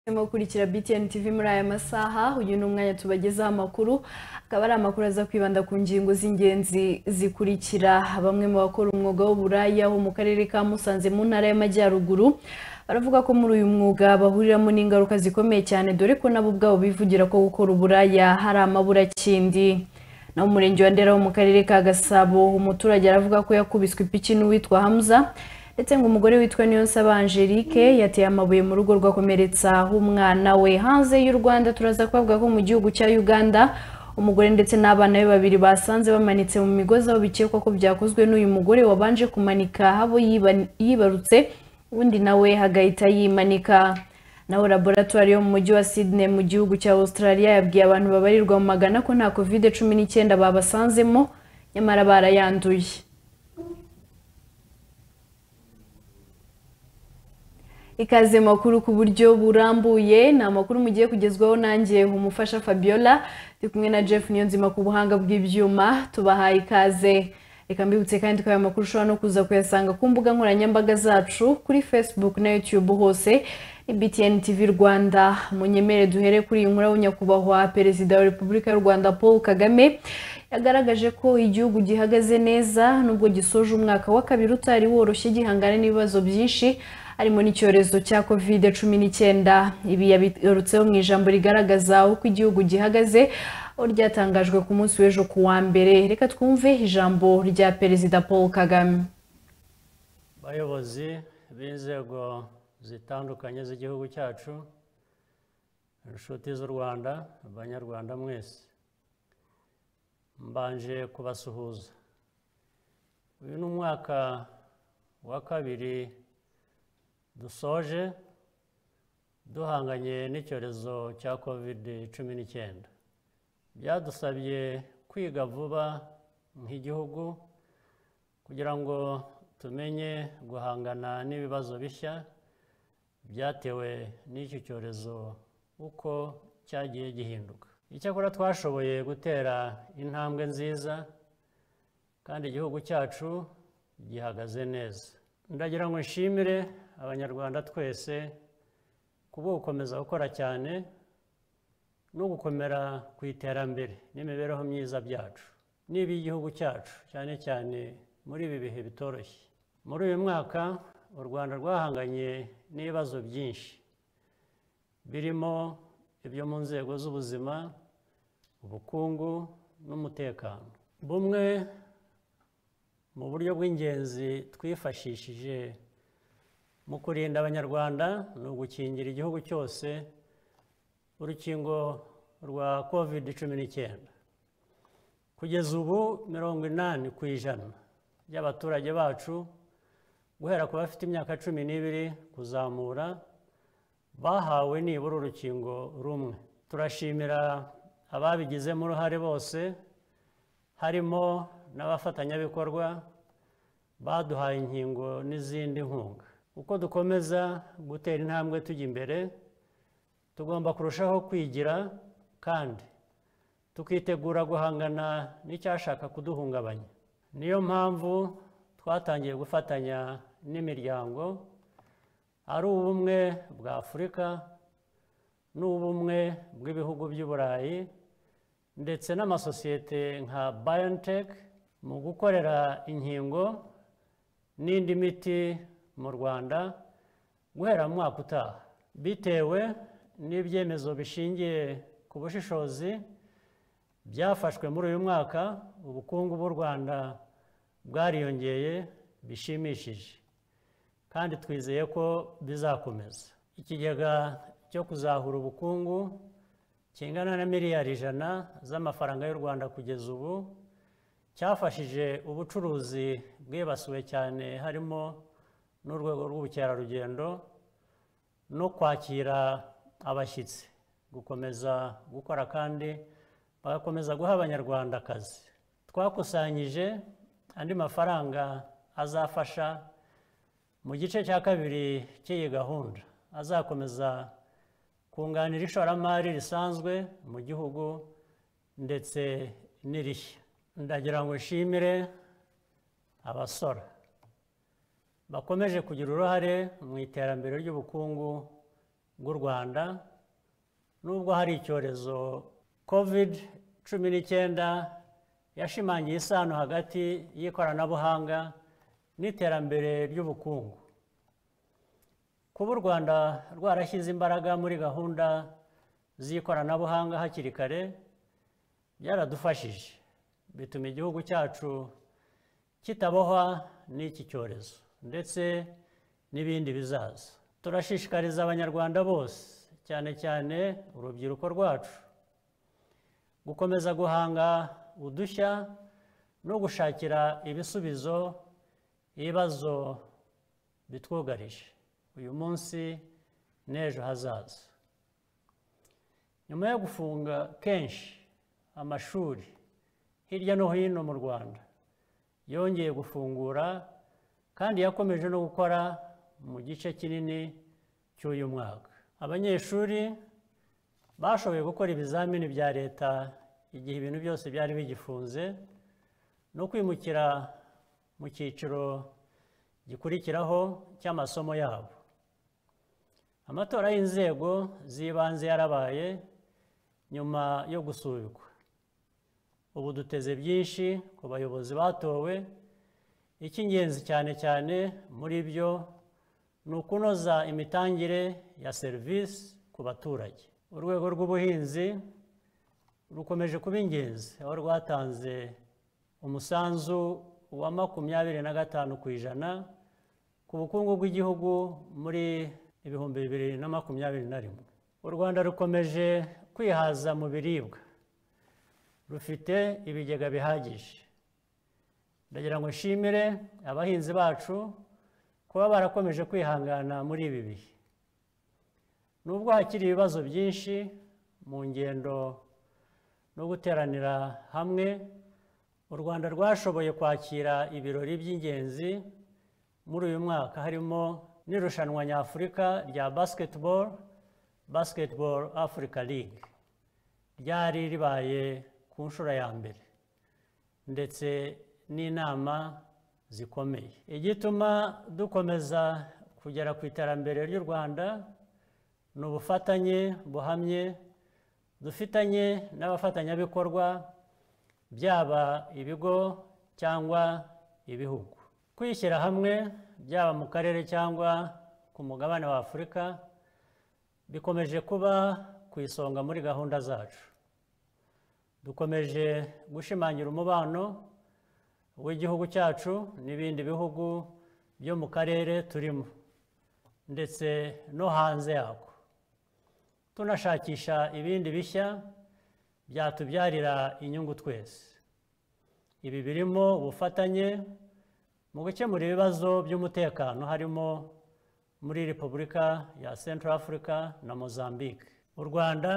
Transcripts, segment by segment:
urimo gukurikira BTN TV muri aya masaha uyu ni umwanya tubagezaho amakuru akaba ari amakuru aza kwibanda ku ngingo z'ingenzi zikurikira bamwe mu bakora umwuga w'uburaya wo mu karere ka Musanze mu ntara y'Amajyaruguru baravuga ko muri uyu mwuga bahuriramo n'ingaruka zikomeye cyane dore ko nabo ubwabo bivugira ko gukora uburaya hari amaburakindi naho umurenge wa Ndera wo mu karere ka Gasabo umuturage aravuga ko yakubiswe ipiki n'uwitwa Hamza ndetse ngo umugore witwa Niyonsaba Angelique yateye amabuye mu rugo rwakomeretsa umwana we hanze y'u Rwanda turaza kubavuga ko mu gihugu cya Uganda umugore ndetse n'abana be babiri basanze bamanitse mu migozi aho bikekwa ko byakozwe n'uyu mugore wabanje kumanika abo yiba- yibarutse ubundi nawe agahita yimanika naho laboratwari yo mu mujyi wa Sydney mu gihugu cya Australia yabwiye abantu babarirwa mu magana ko nta covid cumi n'icyenda babasanzemo nyamara barayanduye ikaze makuru ku buryo burambuye ni amakuru mugiye kugezwaho nanjye umufasha Fabiola ndi kumwe na Jeff Niyonzima ku buhanga bw'ibyuma tubahaye ikaze reka mbibutse kandi ko aya makuru ushobora no kuza kuyasanga ku mbuga nkoranyambaga zacu kuri Facebook na YouTube hose ni BTN TV Rwanda munyemere duhere kuri iyi nkuru aho nyakubahwa perezida wa Repubulika y'u Rwanda Paul Kagame yagaragaje ko igihugu gihagaze neza nubwo gisoje umwaka wa kabiri utari woroshye gihangana n'ibibazo byinshi harimo n'icyorezo cya covid cumi n'icyenda ibi yabigarutseho mu ijambo rigaragaza uko igihugu gihagaze aho ryatangajwe ku munsi w'ejo ku wa mbere reka twumve ijambo rya perezida paul kagame bayobozi b'inzego zitandukanye z'igihugu cyacu inshuti z'u rwanda banyarwanda mwese mbanje kubasuhuza uyu ni umwaka wa kabiri dusoje duhanganye n'icyorezo cya covid cumi n'icyenda byadusabye kwiga vuba nk'igihugu kugira ngo tumenye guhangana n'ibibazo bishya byatewe n'iki cyorezo uko cyagiye gihinduka icyakora twashoboye gutera intambwe nziza kandi igihugu cyacu gihagaze neza ndagira ngo nshimire abanyarwanda twese kuba gukomeza gukora cyane no gukomera ku iterambere n'imibereho myiza byacu n'iby'igihugu cyacu cyane cyane muri ibi bihe bitoroshye muri uyu mwaka u rwanda rwahanganye n'ibibazo byinshi birimo ibyo mu nzego z'ubuzima ubukungu n'umutekano bumwe mu buryo bw'ingenzi twifashishije mu kurinda abanyarwanda ni ugukingira igihugu cyose urukingo rwa covid cumi n'icyenda kugeza ubu mirongo inani ku ijana by'abaturage bacu guhera ku bafite imyaka cumi n'ibiri kuzamura bahawe nibura urukingo rumwe turashimira ababigizemo uruhare bose harimo n'abafatanyabikorwa baduhaye inkingo n'izindi nkunga uko dukomeza gutera intambwe tujya imbere tugomba kurushaho kwigira kandi tukitegura guhangana n'icyashaka kuduhungabanya niyo mpamvu twatangiye gufatanya n'imiryango ari ubumwe bwa afurika n'ubumwe bw'ibihugu by'i burayi ndetse n'amasosiyete nka BioNTech mu gukorera inkingo n'indi miti mu rwanda guhera mu mwaka utaha bitewe n'ibyemezo bishingiye ku bushishozi byafashwe muri uyu mwaka ubukungu bw'u rwanda bwariyongeye bishimishije kandi twizeye ko bizakomeza ikigega cyo kuzahura ubukungu kingana na miliyari ijana z'amafaranga y'u rwanda kugeza ubu cyafashije ubucuruzi bwibasiwe cyane harimo n'urwego rw'ubukerarugendo no kwakira abashyitsi gukomeza gukora kandi bagakomeza guha abanyarwandakazi twakusanyije andi mafaranga azafasha mu gice cya kabiri cy'iyi gahunda azakomeza kunganira ishoramari risanzwe mu gihugu ndetse n'irishya ndagira ngo nshimire abasora bakomeje kugira uruhare mu iterambere ry'ubukungu bw'u rwanda nubwo hari icyorezo covid cumi n'icyenda yashimangiye isano hagati y'ikoranabuhanga n'iterambere ry'ubukungu kuba u rwanda rwarashyize imbaraga muri gahunda z'ikoranabuhanga hakiri kare byaradufashije bituma igihugu cyacu kitabohwa n'iki cyorezo ndetse n'ibindi bizaza turashishikariza abanyarwanda bose cyane cyane urubyiruko rwacu gukomeza guhanga udushya no gushakira ibisubizo ibibazo bitwugarije uyu munsi n'ejo hazaza nyuma yo gufunga kenshi amashuri hirya no hino mu rwanda yongeye gufungura kandi yakomeje no gukora mu gice kinini cy'uyu mwaka abanyeshuri bashoboye gukora ibizamini bya leta igihe ibintu byose byari bigifunze no kwimukira mu cyiciro gikurikiraho cy'amasomo yabo amatora y'inzego z'ibanze yarabaye nyuma yo gusubikwa ubu duteze byinshi ku bayobozi batowe icy'ingenzi cyane cyane muri byo ni ukunoza imitangire ya serivisi ku baturage urwego rw'ubuhinzi rukomeje kuba ingenzi aho rwatanze umusanzu wa makumyabiri na gatanu ku ijana ku bukungu bw'igihugu muri ibihumbi bibiri na makumyabiri na rimwe u rwanda rukomeje kwihaza mu biribwa rufite ibigega bihagije ndagira ngo nshimire abahinzi bacu kuba barakomeje kwihangana muri ibi bihe nubwo hakiri ibibazo byinshi mu ngendo no guteranira hamwe u rwanda rwashoboye kwakira ibirori by'ingenzi muri uyu mwaka harimo n'irushanwa nyafurika rya basketball basketball africa league ryari ribaye ku nshuro ya mbere ndetse n'inama zikomeye igituma dukomeza kugera ku iterambere ry'u rwanda ni ubufatanye buhamye dufitanye n'abafatanyabikorwa byaba ibigo cyangwa ibihugu kwishyira hamwe byaba mu karere cyangwa ku mugabane wa afurika bikomeje kuba ku isonga muri gahunda zacu dukomeje gushimangira umubano w'igihugu cyacu n'ibindi bihugu byo mu karere turimo ndetse no hanze yako tunashakisha ibindi bishya byatubyarira inyungu twese ibi birimo ubufatanye mu gukemura ibibazo by'umutekano harimo muri repubulika ya central africa na mozambique u rwanda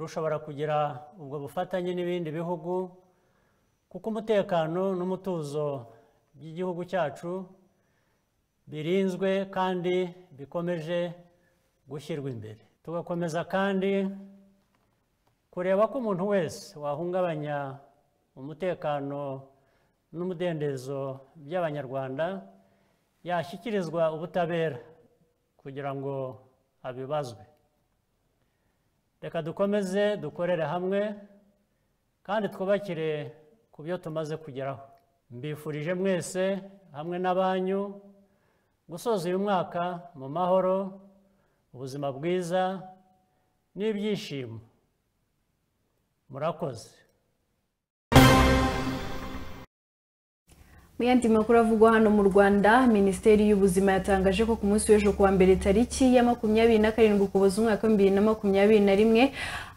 rushobora kugira ubwo bufatanye n'ibindi bihugu kuko umutekano n'umutuzo by'igihugu cyacu birinzwe kandi bikomeje gushyirwa imbere tugakomeza kandi kureba ko umuntu wese wahungabanya umutekano n'umudendezo by'abanyarwanda yashyikirizwa ubutabera kugira ngo abibazwe reka dukomeze dukorere hamwe kandi twubakire ku byo tumaze kugeraho mbifurije mwese hamwe n'abanyu gusoza uyu mwaka mu mahoro ubuzima bwiza n'ibyishimo murakoze mu yandi makuru avugwa hano mu rwanda minisiteri y'ubuzima yatangaje ko ku munsi w'ejo kuwa mbere tariki ya makumyabiri na karindwi ukuboza umwaka w'ibihumbi bibiri na makumyabiri na rimwe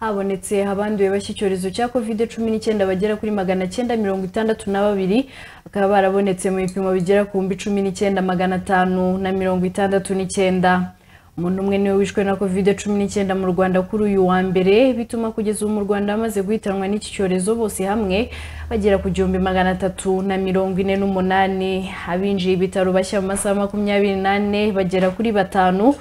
habonetse abanduye bashya icyorezo cya kovide cumi n'icyenda bagera kuri magana cyenda mirongo itandatu na babiri bakaba barabonetse mu bipimo bigera ku bihumbi cumi n'icyenda magana atanu na mirongo itandatu n'icyenda umuntu umwe niwe wishwe na kovide cumi n'icyenda mu rwanda kuri uyu wa mbere bituma kugeza ubu mu rwanda bamaze guhitanwa n'iki cyorezo bose hamwe bagera ku gihumbi magana atatu na mirongo ine n'umunani abinjiye ibitaro bashya mu masaha makumyabiri n'ane bagera kuri batanu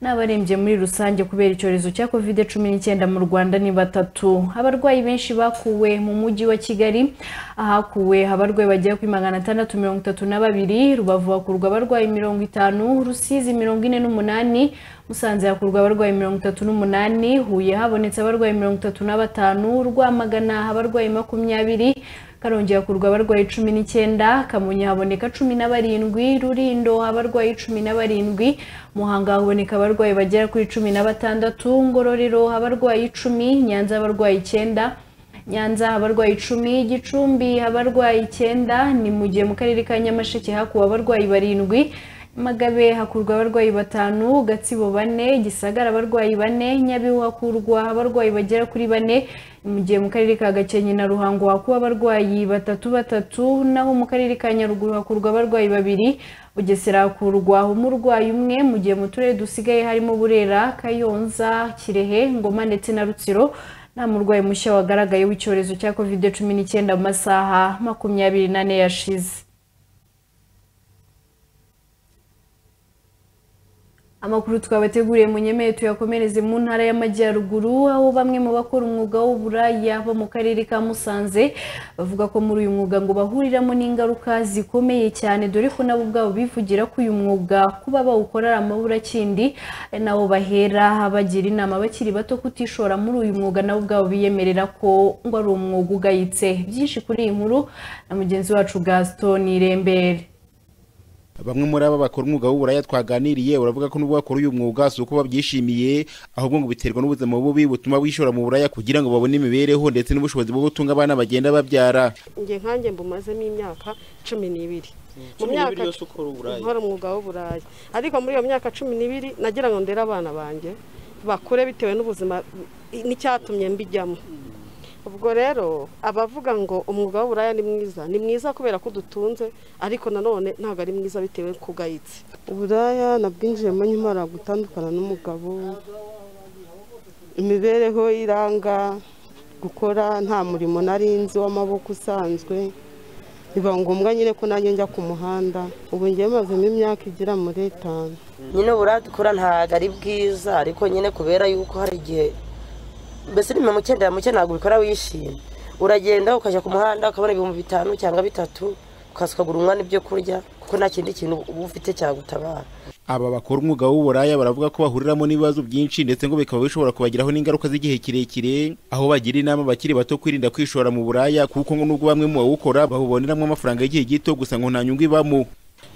n'abarembye muri rusange kubera icyorezo cya covid cumi n'icyenda mu rwanda ni batatu abarwayi benshi bakuwe mu mujyi wa kigali ahakuwe abarwayi bagera kuri magana atandatu mirongo itatu na babiri rubavu hakurwa abarwayi mirongo itanu rusizi mirongo ine n'umunani musanze hakurwa abarwayi mirongo itatu n'umunani huye habonetse abarwayi mirongo itatu na batanu rwamagana abarwayi makumyabiri karongi hakurwa abarwayi cumi n'icyenda kamonyi haboneka cumi na barindwi rurindo abarwayi cumi na barindwi muhanga haboneka abarwayi bagera kuri cumi na batandatu ngororero abarwayi icumi nyanza abarwayi icyenda nyanza abarwayi icumi gicumbi abarwayi icyenda ni mu gihe mu karere ka nyamasheke hakuwe abarwayi barindwi magabe hakurwa abarwayi batanu gatsibo bane gisagara abarwayi bane nyabihu hakurwa abarwayi bagera kuri bane mu gihe mu karere ka gakenke na ruhango hakuwe abarwayi batatu batatu naho mu karere ka nyaruguru hakurwa abarwayi babiri bugesera hakurwa umurwayi umwe mu gihe mu turere dusigaye harimo burera kayonza kirehe ngoma ndetse na rutsiro nta murwayi mushya wagaragaye w'icyorezo cya covid cumi n'icyenda mu masaha makumyabiri n'ane yashize amakuru twabateguriye mu nyemeye tuyakomereze mu ntara y'amajyaruguru aho bamwe mu bakora umwuga w'uburaya bo mu karere ka musanze bavuga ko muri uyu mwuga ngo bahuriramo n'ingaruka zikomeye cyane dore ko nabo ubwabo bivugira ko uyu mwuga kuba bawukora ari amaburakindi ari nawo bahera bagira inama bakiri bato kutishora muri uyu mwuga nabo ubwabo biyemerera ko ngo ari umwuga ugayitse byinshi kuri iyi nkuru na mugenzi wacu gaston irembere bamwe muri aba bakora umwuga w'uburaya twaganiriye uravuga ko nubwo bakora uyu mwuga si uko babyishimiye ahubwo ngo biterwa n'ubuzima bubi butuma bishora mu buraya kugira ngo babone imibereho ndetse n'ubushobozi bwo gutunga abana bagenda babyara njye nkanjye mbumazemo imyaka cumi n'ibiri mu myaka nkora umwuga w'uburaya ariko muri iyo myaka cumi n'ibiri nagira ngo ndere abana banjye bakure bitewe n'ubuzima n'icyatumye mbijyamo ubwo rero abavuga ngo umwuga w'uburaya ni mwiza ni mwiza kubera ko udutunze ariko nanone ntabwo ari mwiza bitewe kugayitse uburaya nabwinjiyemo nyuma gutandukana n'umugabo imibereho iranga gukora nta murimo nari nzi w'amaboko usanzwe biba ngombwa nyine ko nanjye njya ku muhanda ubu ngiye mazemo imyaka igera muri itanu nyine uburaya dukora ntabwo ari bwiza ariko nyine kubera yuko hari igihe mbese ni mirongo icyenda muke ntabwo ubikora wishimye uragenda ukajya ku muhanda ukabona ibihumbi bitanu cyangwa bitatu ukaza ukagura umwana ibyo kurya kuko nta kindi kintu uba ufite cyagutabara aba bakora umwuga w'uburaya baravuga ko bahuriramo n'ibibazo byinshi ndetse ngo bikaba bishobora kubagiraho n'ingaruka z'igihe kirekire aho bagira inama abakiri bato kwirinda kwishora mu buraya kuko ngo nubwo bamwe mu bawukora babuboneramo amafaranga y'igihe gito gusa ngo nta nyungu ibamo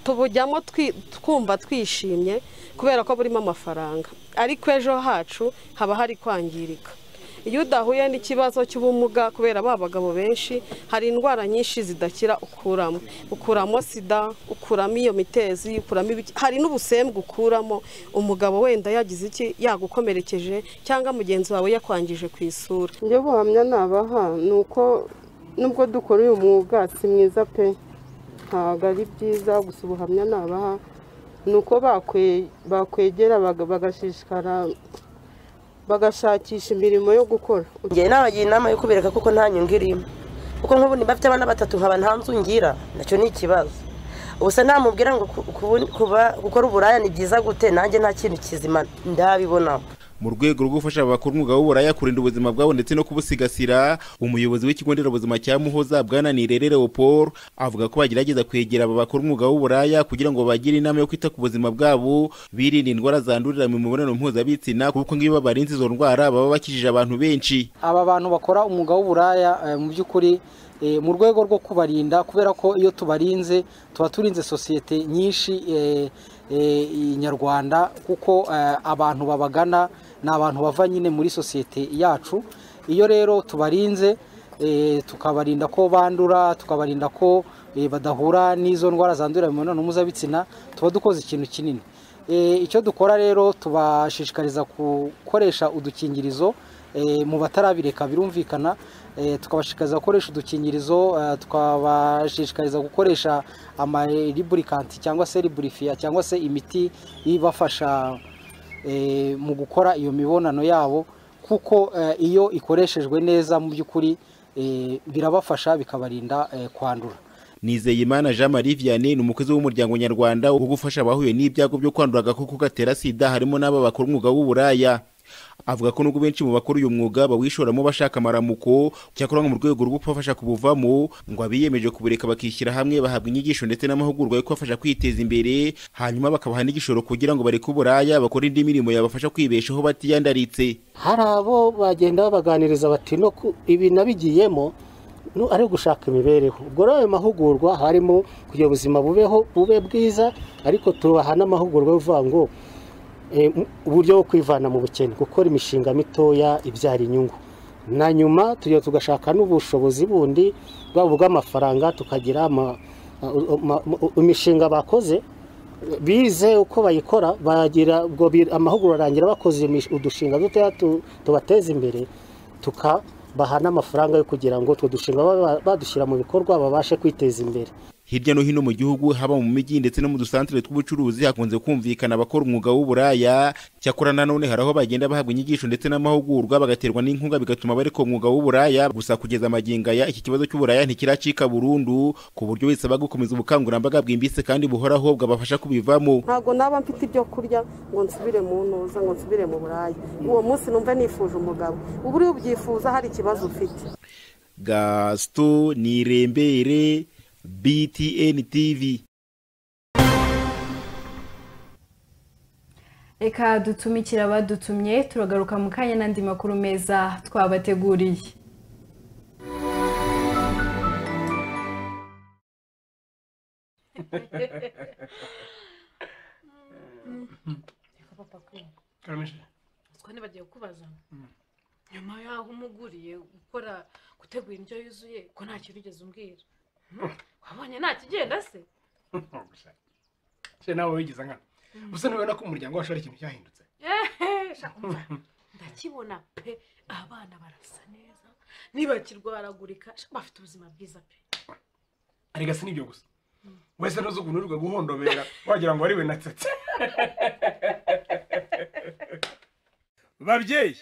tubujyamo twumva twishimye kubera ko burimo amafaranga ariko ejo hacu haba hari kwangirika iyo udahuye n'ikibazo cy'ubumuga kubera ba bagabo benshi hari indwara nyinshi zidakira ukuramo ukuramo sida ukuramo iyo mitezi ukuramo hari n'ubusembwa ukuramo umugabo wenda yagize iki yagukomerekeje cyangwa mugenzi wawe yakwangije ku isura njye buhamya nabaha ni uko nubwo dukora uyu mwuga si mwiza pe ntabwo ari byiza gusa ubuhamya nabaha ni uko bakwegera bagashishikara bagashakisha imirimo yo gukora ngewe nabagira inama yo kubereka kuko nta nyungu irimo kuko nk'ubu niba afite abana batatu nkaba nta nzu ngira nacyo ni ikibazo ubusa namubwira ngo gukora uburaya ni byiza gute nanjye nta kintu kizima ndabibonaho mu rwego rwo gufasha abakora umwuga w'uburaya kurinda ubuzima bwabo ndetse no kubusigasira umuyobozi w'ikigo nderabuzima cya muhoza bwana nirere leopold avuga ko bagerageza kwegera aba bakora umwuga w'uburaya kugira ngo bagire inama yo kwita ku buzima bwabo birinda indwara zandurira mu mibonano mpuzabitsina kuko nk'iyo babarinze izo ndwara baba bakijije abantu benshi aba bantu bakora umwuga w'uburaya mu by'ukuri mu rwego rwo kubarinda kubera ko iyo tubarinze tuba turinze sosiyete nyinshi nyarwanda kuko abantu babagana ni abantu bava nyine muri sosiyete yacu iyo rero tubarinze tukabarinda ko bandura tukabarinda ko badahura n'izo ndwara zandurira mu mibonano mpuzabitsina tuba dukoze ikintu kinini icyo dukora rero tubashishikariza gukoresha udukingirizo mu batarabireka birumvikana tukabashishikariza gukoresha udukingirizo tukabashishikariza gukoresha amariburikanti cyangwa se riburifiya cyangwa se imiti ibafasha mu gukora iyo mibonano yabo kuko iyo ikoreshejwe neza mu by'ukuri birabafasha bikabarinda kwandura nizeyimana jean marie vianney ni umukozi w'umuryango nyarwanda wo gufasha abahuye n'ibyago byo kwandura agakoko gatera sida harimo n'aba bakora umwuga w'uburaya avuga ko nubwo benshi mu bakora uyu mwuga bawishoramo bashaka amaramuko cyakora mu rwego rwo kubafasha kubuvamo ngo abiyemeje kubureka bakishyira hamwe bahabwa inyigisho ndetse n'amahugurwa yo kubafasha kwiteza imbere hanyuma bakabaha n'igishoro kugira ngo bareke uburaya bakore indi mirimo yabafasha kwibeshaho batiyandaritse hari abo bagenda babaganiriza bati no ku- ibi nabigiyemo no ari gushaka imibereho ubwo rero ayo mahugurwa harimo kugira ubuzima bubeho bube bwiza ariko tubaha n'amahugurwa yo kuvuga ngo eh, m- uburyo bwo kwivana mu bukene gukora imishinga mitoya ibyara inyungu na nyuma tugira tugashaka n'ubushobozi bundi bwaba ubw'amafaranga tukagira ama- ama- ama- imishinga bakoze bize uko bayikora bagira ubwo bi- amahugurwa arangira bakoze imish- udushinga dutoya tu- tubateza imbere tukabaha n'amafaranga yo kugira ngo utwo dushinga baba- badushyira mu bikorwa babashe kwiteza imbere hirya no hino mu gihugu haba mu mijyi ndetse no mu dusantere tw'ubucuruzi hakunze kumvikana abakora umwuga w'uburaya cyakora nanone hari aho bagenda bahabwa inyigisho ndetse n'amahugurwa bagaterwa n'inkunga bigatuma bareka umwuga w'uburaya gusa kugeza amagingo aya iki kibazo cy'uburaya ntikiracika burundu ku buryo bisaba gukomeza ubukangurambaga bwimbitse kandi buhoraho bwabafasha kubivamo ntabwo naba mfite ibyo kurya ngo nsubire mu ntuza ngo nsubire mu buraya uwo munsi numva nifuje umugabo ubu uriya ubyifuza hari ikibazo ufite gasito nirembere btn tv reka dutumikire abadutumye turagaruka mu kanya n'andi makuru meza twabateguriye utwo ntibagiye kubaza nyuma y'aho umuguriye gukora gutegura indyo yuzuye ko nta kintu ugeze umbwira wabonye nta kigenda se se nawe wigeze nkana gusa ntubona ko umuryango wacu ari ikintu cyahindutse Ehe, sha, umva, ndakibona pe abana barasa neza ntibakirwaragurika sha, bafite ubuzima bwiza pe arega si nibyo gusa wese ntuzi ukuntu urwa guhondobera wagira ngo ariwe natsetse babyeyi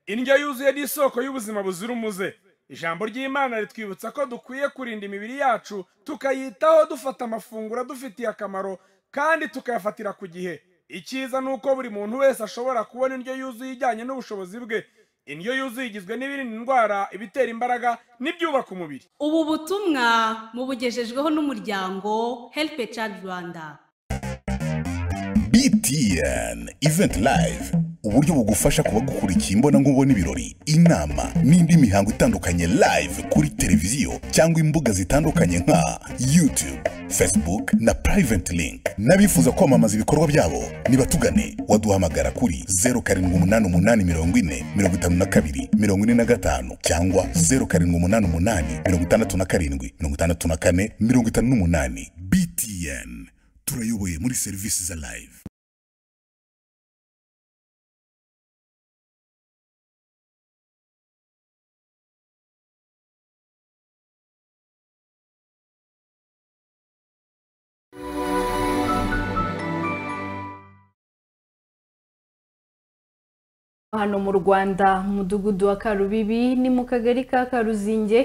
indyo yuzuye ni isoko y'ubuzima buzira umuze ijambo ry'imana ritwibutsa ko dukwiye kurinda imibiri yacu tukayitaho dufata amafunguro adufitiye akamaro kandi tukayafatira ku gihe icyiza ni uko buri muntu wese ashobora kubona indyo yuzuye ijyanye n'ubushobozi bwe indyo yuzuye igizwe n'ibirinda indwara ibitera imbaraga n'ibyubaka umubiri ubu butumwa mubugejejweho n'umuryango help a child rwanda btn event live uburyo bugufasha kuba gukurikiye imbonankubone ibirori inama n'indi mihango itandukanye live kuri televiziyo cyangwa imbuga zitandukanye nka youtube facebook na private link n'abifuza kwamamaza ibikorwa byabo nibatugane waduhamagara kuri 0788405452 cyangwa 0788567458 btn turayoboye muri serivisi za live hano mu rwanda mu mudugudu wa karubibi ni mu kagari ka karuzinge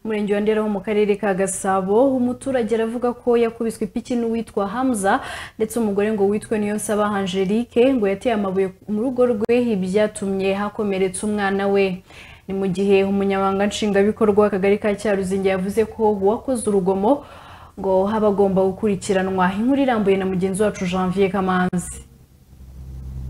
umurenge wa ndera wo mu karere ka gasabo umuturage aravuga ko yakubiswe ipiki n'uwitwa hamza ndetse umugore ngo witwe niyo nsaba angelique ngo yateye amabuye mu rugo rwe ibyatumye hakomeretsa umwana we ni mu gihe umunyamabanga nshingwabikorwa w'akagari ka cyaruzinge yavuze ko uwakoze urugomo ngo haba agomba gukurikiranwa inkuru irambuye na mugenzi wacu janvier kamanzi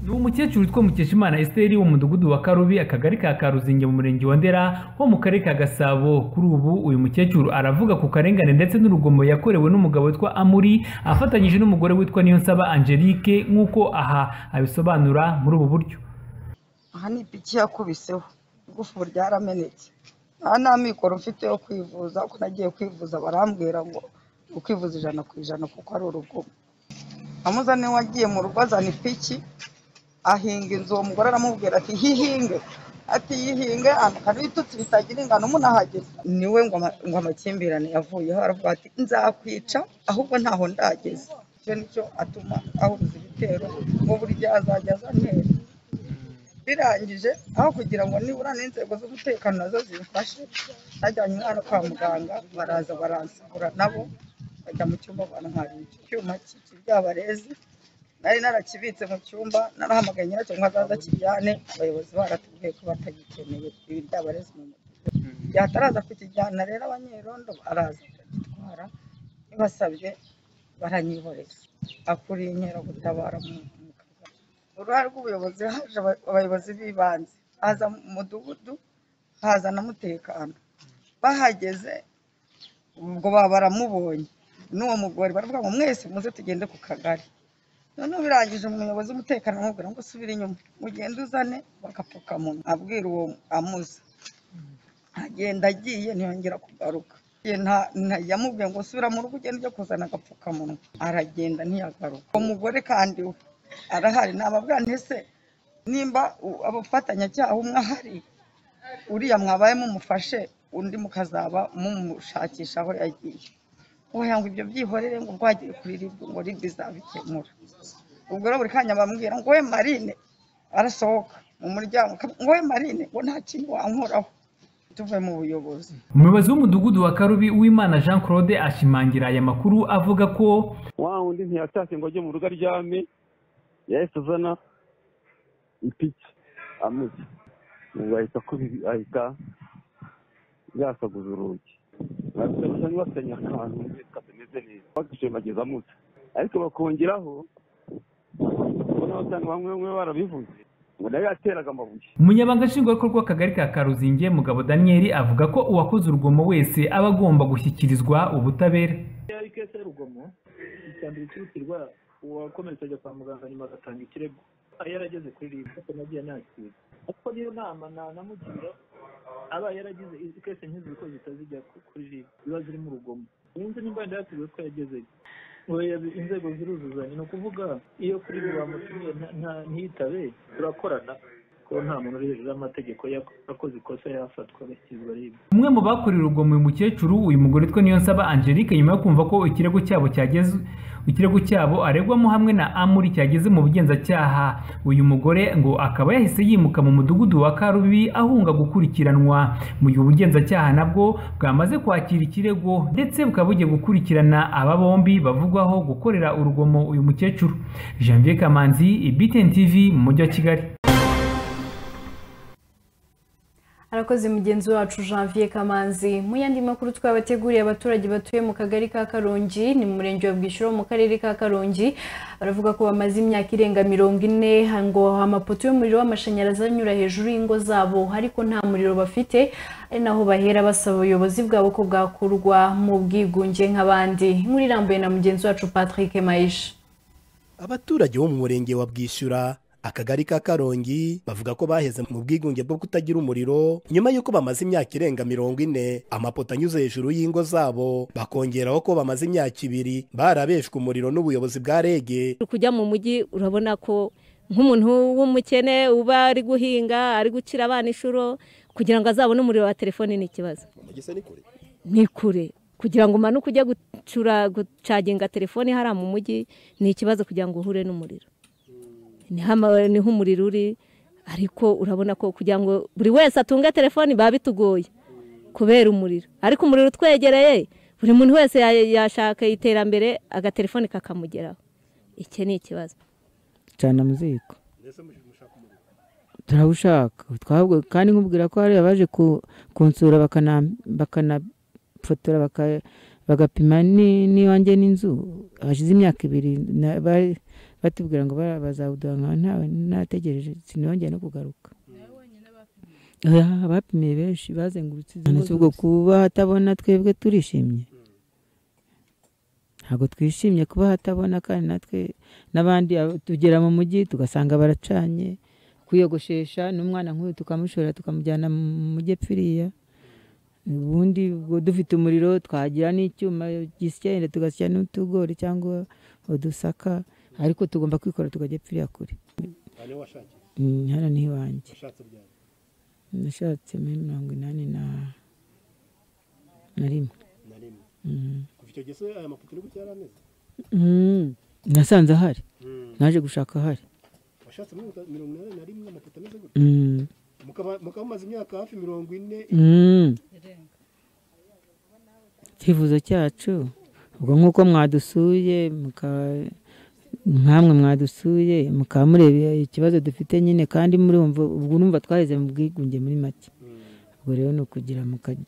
ni umukecuru witwa mukeshimana esiteri wo mu mudugudu wa karubi akagari ka karuzinge mu murenge wa ndera ho mu karere ka gasabo kuri ubu uyu mukecuru aravuga ku karengane ndetse n'urugomo yakorewe n'umugabo witwa amuri afatanyije n'umugore witwa niyonsaba angelique nk'uko aha abisobanura muri ubu buryo aha ni ipiki yakubiseho igufwa ryaramenetse aha nta mikoro mfite yo kwivuza uko nagiye kwivuza barambwira ngo ni ukwivuza ijana ku ijana kuko ari urugomo amuzane wagiye mu rugo azana ipiki ahinga inzu uwo mugore aramubwira ati hihinge ati yihinge amakana ibitutsi bitagira ingano munahageze niwe ngo ama- ngo amakimbirane yavuyeho aravuga ati nzakwica ahubwo ntaho ndageze icyo nicyo atuma ahuruza ibitero ngo burya azajya azantera birangije aho kugira ngo nibura n'inzego z'umutekano nazo zimfashe najyanye umwana kwa muganga baraza baransukura nabo bajya mu cyumba bantwara iki cyuma cy'ibyabarezi nari narakibitse mu cyumba narahamagaye nyiracyo ngo azaza akijyane abayobozi baratubwiye ko batagikeneye ibi byabarezi mu mutwe yataraza kukijyana rero abanyerondo araza akagitwara nibasabye baranyihoreza akuriye inkeragutabara mu mu kagari uruhare rw'ubuyobozi haje aba- abayobozi b'ibanze haza mu mudugudu haza na mutekano bahageze ubwo baba baramubonye n'uwo mugore baravuga ngo mwese muze tugende ku kagari noneho birangije umuyobozi w'umutekano amubwira ngo usubire inyuma ugende uzane bagapfukamunwa abwira uwo amuza agenda agiye ntiyongera kugaruka Ye nta- nta- yamubwiye ngo subira mu rugo ugende ujye kuzana agapfukamunwa aragenda ntiyagaruka uwo mugore kandi we arahari nababwira nti ese nimba u- abafatanyacyaha umwe ahari uriya mwabaye mumufashe undi mukazaba mumushakisha aho yagiye wowe ngo ibyo byihorere ngo bwagire kuri ribu ngo ribu izabikemura ubwo rero buri kanya bambwira ngo we marine arasohoka mu muryango akab- ngo we marine ngo nta kintu wankoraho tuve mu buyobozi umuyobozi w'umudugudu wa karubi uwimana jean claude ashimangira aya makuru avuga ko wa wundi ntiyatashye ngo ajye mu rugo aryame yahise azana ipiki amuzi ubu ahita akubi- ahita yasaguza urugi nabyo gusa ntibasanye akantu katameze neza bagashimagiza amuzi ariko bakongeraho ubona abasanga bamwe bamwe barabivuze ngo nayo yateraga amabuye umunyabanga nshingwabikorwa w'akagari ka karuzinge mugabo daniyeli avuga ko uwakoze urugomo wese aba agomba gushyikirizwa ubutabera yari kese y'urugomo icya mbere cyihutirwa uwakomeretse ajya kwa muganga nyuma agatanga ikirego aba yarageze kuri ribu kuko nagiye nakira kuko niyo nama na- namugira aba yaragize izi kese nk'izi kuko zitazijya ku- kuri ribu ziba ziri mu rugomo yunze nimba yenda yatubwiye ko yagezeyo ngo ya- inzego ziruzuzanya ni ukuvuga iyo kuri ribu bamutumiye nta- nta- ntiyitabe turakorana kuko nta muntu uri hejuru y'amategeko yak- yakoze ikosa yafatwa agashyizwa ribu umwe mu bakorewe urugomo uyu mukecuru uyu mugore twe niyo nsaba angelique nyuma yo kumva ko ikirego cyabo cyageze ikirego cyabo aregwamo hamwe na amuri cyageze mu bugenzacyaha uyu mugore ngo akaba yahise yimuka mu mudugudu wa karubi ahunga gukurikiranwa mu gihe ubugenzacyaha nabwo bwamaze kwakira ikirego ndetse bukaba bugiye gukurikirana aba bombi bavugwaho gukorera urugomo uyu mukecuru janvier kamanzi btn tv mu mujyi wa kigali arakoze mugenzi wacu janvier kamanzi mu yandi makuru twabateguriye abaturage batuye mu kagari ka karongi ni mu murenge wa bwishyura wo mu karere ka karongi baravuga ko bamaze imyaka irenga mirongo ine ngo amapoto y'umuriro w'amashanyarazi anyura hejuru y'ingo zabo ariko nta muriro bafite ari naho bahera basaba ubuyobozi bwabo ko bwakurwa mu bwigunge nk'abandi inkuru irambuye na mugenzi wacu patrick mayisha abaturage bo mu murenge wa bwishyura akagari ka karongi bavuga ko baheze mu bwigunge bwo kutagira umuriro nyuma y'uko bamaze imyaka irenga mirongo ine amapoto anyuze hejuru y'ingo zabo bakongeraho ko bamaze imyaka ibiri barabeshwe umuriro n'ubuyobozi bwa rege uri kujya mu mujyi urabona ko nk'umuntu w'umukene uba ari guhinga ari gucira abana inshuro kugira ngo azabone umuriro wa telefone ni ikibazo ni kure kugira ngo umanuke ujye gucura gucaginga telefone hariya mu mujyi ni ikibazo kugira ngo uhure n'umuriro niho ama- niho umuriro uri ariko urabona ko kugira ngo buri wese atunge telefone biba bitugoye kubera umuriro ariko umuriro utwegereye buri muntu wese ya- yashaka iterambere agatelefone kakamugeraho iki ni ikibazo ducana amuziko turawushaka twabwo kandi nkubwira ko hari abaje ku- kunsura bakana- bakanafotora baka- bagapima ni- n'iwanjye n'inzu hashize imyaka ibiri na- bari- batubwira ngo bara- bazawuduha nka ntawe nategereje sinongeye no kugaruka Ah, bapimiye benshi bazengurutse izi ngo ubwo kuba hatabona twebwe turishimye ntabwo twishimye kuba hatabona kandi natwe n'abandi abo- tugera mu mujyi tugasanga baracanye kwiyogoshesha n'umwana nk'uyu tukamushora tukamujyana mu mujyi epfiriya ubundi ubwo dufite umuriro twagira n'icyuma gisyenda tugasya n'utugori cyangwa udusaka ariko tugomba kwikora tukajya epfiriya kure Mm, hano ni iwanjye nashatse muri mirongo inani na na rimwe Mm. kuva icyo gihe se aya mafoto nibwo yari ameze Mm, nasanze ahari naje gushaka ahari ashatse muri mirongo inani na rimwe amatatu ameze gutya Mm. mukaba mukaba mumaze imyaka hafi mirongo ine Mm. icyifuzo cyacu ubwo nk'uko mwadusuye muka- nkamwe mwadusuye mukaba mureba ikibazo dufite nyine kandi murumva ubwo urumva twaheze mu bwigunge muri make ubwo rero ni ukugira muka-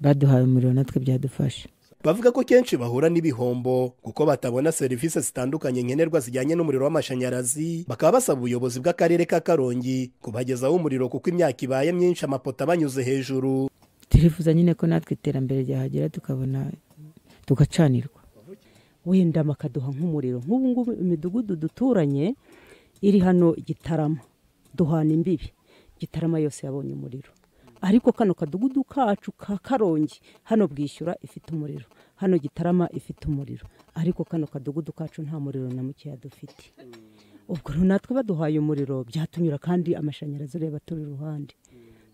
baduhaye umuriro natwe byadufasha bavuga ko kenshi bahura n'ibihombo kuko batabona serivisi zitandukanye nkenerwa zijyanye n'umuriro w'amashanyarazi bakaba basaba ubuyobozi bw'akarere ka karongi kubagezaho umuriro kuko imyaka ibaye myinshi amapoto abanyuze hejuru turifuza nyine ko natwe iterambere ryahagera tukabona tugacanirwa wenda bakaduha nk'umuriro nk'ubu ngubu imidugudu duturanye iri hano gitarama duhana imbibi gitarama yose yabonye umuriro ariko kano kadugudu kacu ka karongi hano bwishyura ifite umuriro hano gitarama ifite umuriro ariko kano kadugudu kacu nta muriro na mukeya dufite ubwo rero natwe baduhaye umuriro byatunyura kandi amashanyarazi ureba turi iruhande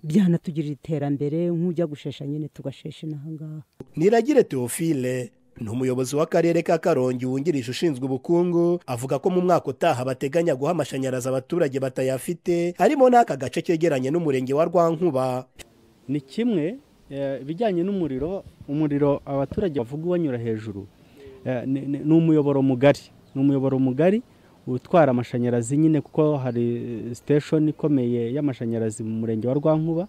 byanatugirira iterambere nk'ujya gushesha nyine tugashesha inaha ngaha niragire teofile ni umuyobozi w'akarere ka karongi wungirije ushinzwe ubukungu avuga ko mu mwaka utaha bateganya guha amashanyarazi abaturage batayafite harimo n'aka gace kegeranye n'umurenge wa rwankuba ni kimwe eh, ibijyanye n'umuriro umuriro abaturage bavuga ubanyura hejuru eh, ni ni- ni umuyoboro mugari ni umuyoboro mugari utwara amashanyarazi nyine kuko hari eh, station ikomeye y'amashanyarazi mu murenge wa rwankuba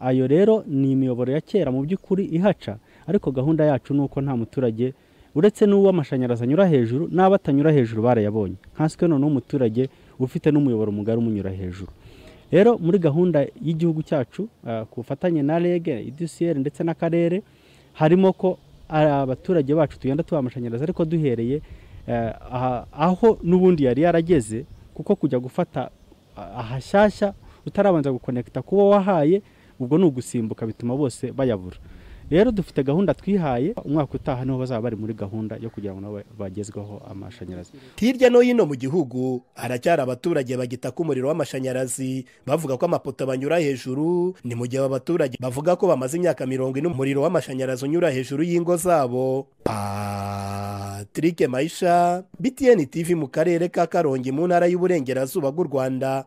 ayo rero ni imiyoboro ya kera mu by'ukuri ihaca ariko gahunda yacu ni uko nta muturage uretse n'uwo amashanyarazi anyura hejuru n'abo atanyura hejuru barayabonye nkaswe noneho umuturage ufite n'umuyoboro mugari umunyura hejuru rero muri gahunda y'igihugu cyacu ah, ku bufatanye na reg idusiyeri ndetse n'akarere harimo ko ah, abaturage bacu tugenda tubaha amashanyarazi ariko duhereye eh, aha- aho n'ubundi yari yarageze kuko kujya gufata ah, ahashyashya utarabanza gukonekita kuba wahaye ubwo ni ugusimbuka bituma bose bayabura rero dufite gahunda twihaye umwaka utaha niho bazaba bari muri gahunda yo kugira ngo nabo bagezweho amashanyarazi hirya no hino mu gihugu haracyari abaturage bagitaka umuriro w'amashanyarazi bavuga ko amapoto banyura hejuru ni mu gihe aba baturage bavuga ko bamaze imyaka mirongo ine umuriro w'amashanyarazi unyura hejuru y'ingo zabo patrick mayisha btn tv mu karere ka karongi mu ntara y'uburengerazuba bw'u rwanda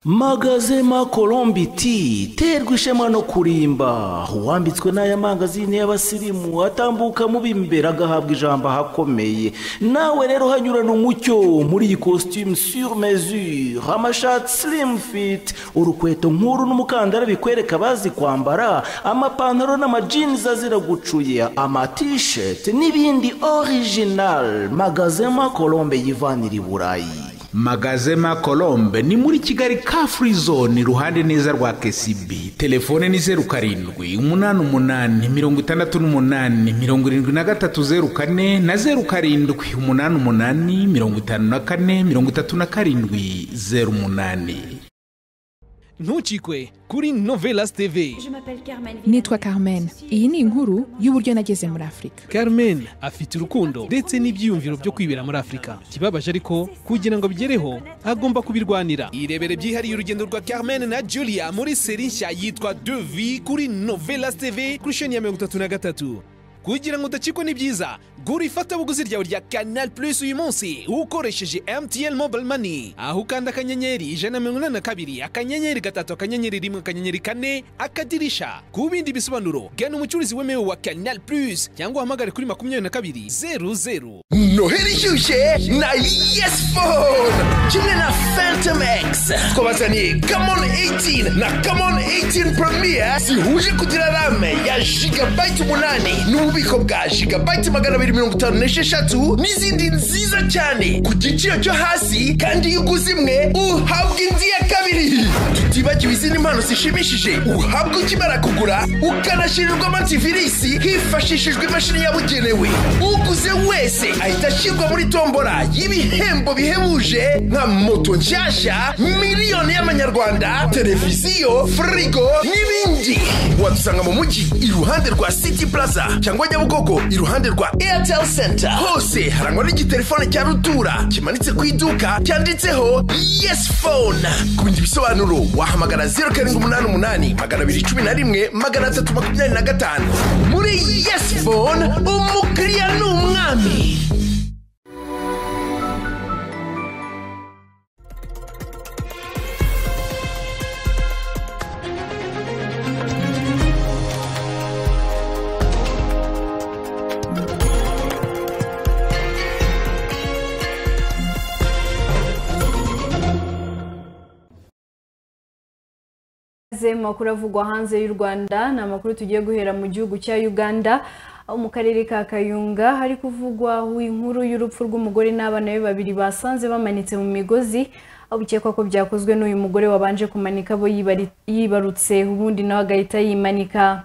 magazema kolombiti terwa ishema no kurimba uwambitswe n'aya mangazini y'abasirimu atambuka mubi imbere agahabwa ijambo ahakomeye nawe rero hanyurana umucyo muri iyi costume sur mesure amashati slim fit urukweto nk'uru n'umukandara bikwereka abazi kwambara amapantaro n'amajinzi azira gucuya amatisheti n'ibindi original magazema kolombe yivanira i burayi magazema colombe ni muri kigali ka free zone iruhande neza rwa kcb telefone ni zeru karindwi umunani umunani mirongo itandatu n'umunani mirongo irindwi na gatatu zeru kane na zeru karindwi umunani umunani mirongo itanu na kane mirongo itatu na karindwi zeru umunani ntucikwe kuri novelas tv nitwa carmen iyi ni inkuru y'uburyo nageze muri afurika carmen afite urukundo ndetse n'ibyiyumviro byo kwibera muri afurika ikibabaje ariko kugira ngo bigereho agomba kubirwanira irebere byihariye urugendo rwa carmen na julia muri seri nshya yitwa devi kuri novelas tv kuri sheni ya mirongo itatu na gatatu kugira ngo udacikwe n'ibyiza gura ifatabuguzi ryawe rya canal plus uyu munsi ukoresheje mtn mobile money aho ukanda akanyenyeri ijana na mirongo inani na kabiri akanyenyeri gatatu akanyenyeri rimwe akanyenyeri kane akadirisha ku bindi bisobanuro gana umucuruzi wemewe wa canal plus cyangwa uhamagare kuri makumyabiri na kabiri zeru zeru noheli ishyushye na yes phone kimwe na phantom x twabazaniye camon 18 na camon 18 premier zihuje kugira rame ya gigabyte umunani n'ububiko bwa gigabyte magana abiri mirongo itanu n'esheshatu n'izindi nziza cyane ku giciro cyo hasi kandi iyo uguze imwe uhabwa indi ya kabiri tutibagiwe izindi mpano zishimishije uhabwa ukimara kugura ukanashirirwa antivirisi hifashishijwe imashini yabugenewe uguze wese ahita ashyirwa muri tombora y'ibihembo bihebuje nka moto nshyashya miliyoni y'amanyarwanda televiziyo firigo n'ibindi wadusanga mu mujyi iruhande rwa city plaza cyangwa nyabugogo iruhande rwa airtel dentali senta hose harangwa n'igitelefone cya rutura kimanitse ku iduka cyanditseho yesi fone ku bindi bisobanuro wahamagara zeru karindwi umunani umunani magana abiri cumi na rimwe magana atatu makumyabiri na gatanu muri yesi fone umukiriya ni umwami Aze mu makuru avugwa hanze y'u Rwanda ni amakuru tugiye guhera mu gihugu cya Uganda aho mu karere ka Kayunga hari kuvugwa inkuru y'urupfu rw'umugore n'abana be babiri basanze bamanitse mu migozi aho bikekwa ko byakozwe n'uyu mugore wabanje kumanika abo yibari- yibarutse ubundi nawe agahita yimanika